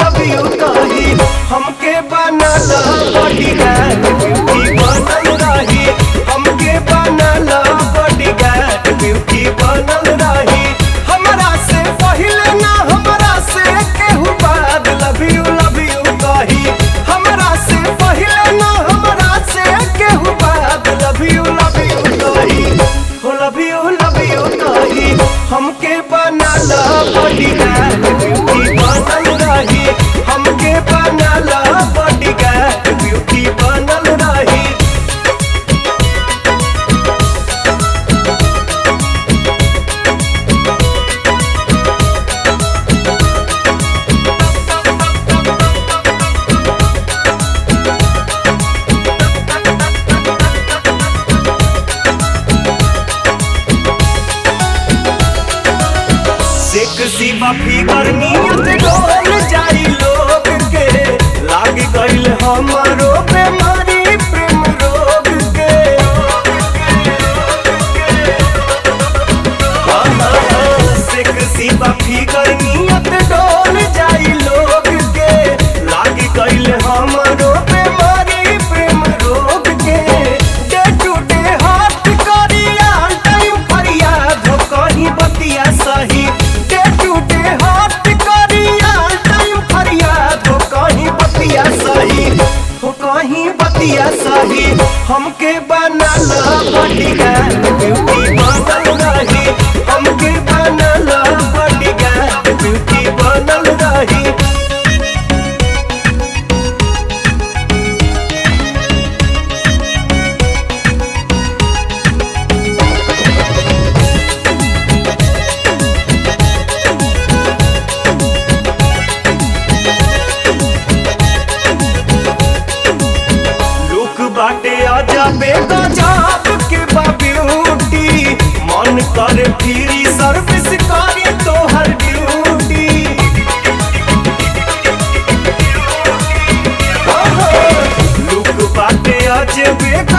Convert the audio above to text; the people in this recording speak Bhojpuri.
लव यू कही हमके बनल बॉडीगार्ड ब्यूटी बनल रही हमके बनल बॉडीगार्ड ब्यूटी बनल रही हमरा से पहिले ना हमरा से केहू बाद लव यू लव यू कही हमरा से पहिले ना हमरा से केहू बाद लव यू लव यू कही हो लव यू लव यू कही हमके बनल बॉडीगार्ड ब्यूटी बनल रही हमके बनल बॉडीगार्ड ब्यूटी बनल रही सेक्सी बफी गर्मियत डोल जाई लोग के लाग गइल हमरो बेमारी प्रेम रोग के सेक्सी बफी गर्मियत डोल जाई लोग के लाग गइल हमरो बेमारी प्रेम रोग के डे टू डे हाथ करिया टाइम फरियाद हो कहीं बतिया सही डे टू डे हाथ करिया टाइम फरियाद हो कहीं बतिया सही हो कहीं बतिया सही हमके बनल बॉडीगार्ड ब्यूटी बनल रही हमके बनल बॉडीगार्ड ब्यूटी बनल रही लोक बाटे अजबे गजब के बा ब्यूटी मन करे फ्री सर्विस करे तोहर ड्यूटी लोक बाटे अजबे